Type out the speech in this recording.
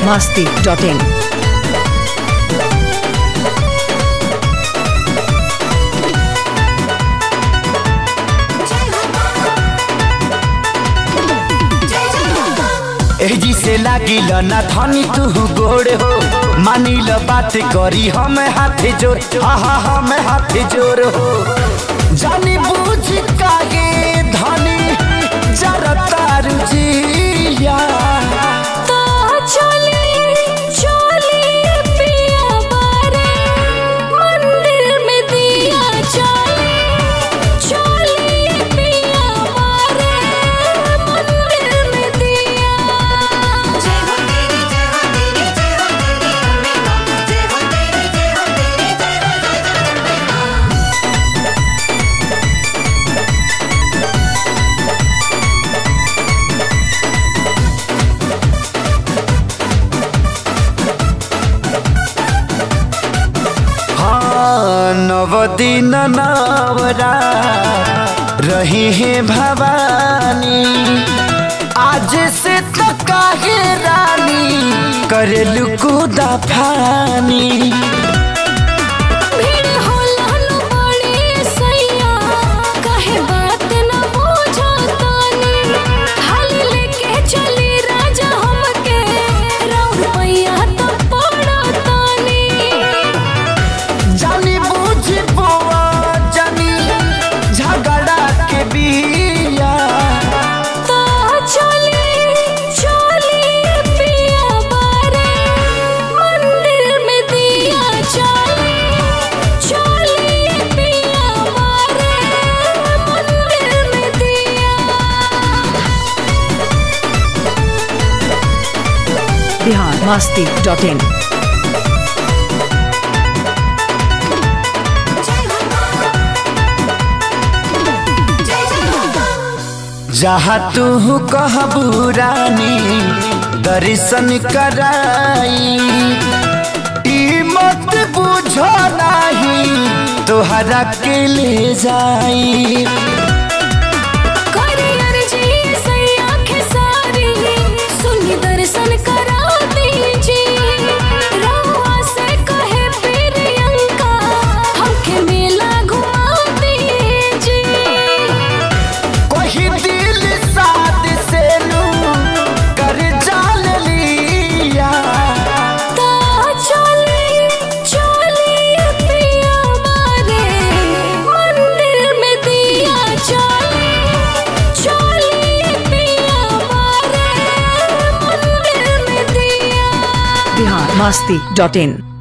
masti.in. एही से लागिल ना धनी तू गोड़ हो मानिल बात करी हम हाथ जोड़ हा हा हम हाथ जोड़ हो जानी बूझ कागे धनी जरता रुजिया हाँ नवदिन नवरा रही है भवानी आज से तो काहे रानी करेलू कूदा फानी जानी बूझी बुआ जानी झगड़ा के बिया Bihar masti.in. जहाँ तू कहबू रानी दर्शन कराई ई मत बुझो नाही तोहरा के ले जाई दर्शन करा दीजिए रहुआ से कहे प्रियंका हमके मेला घुमा दीजिए कोई दिल साथ से नू कर जाल लिया Bihar masti.in.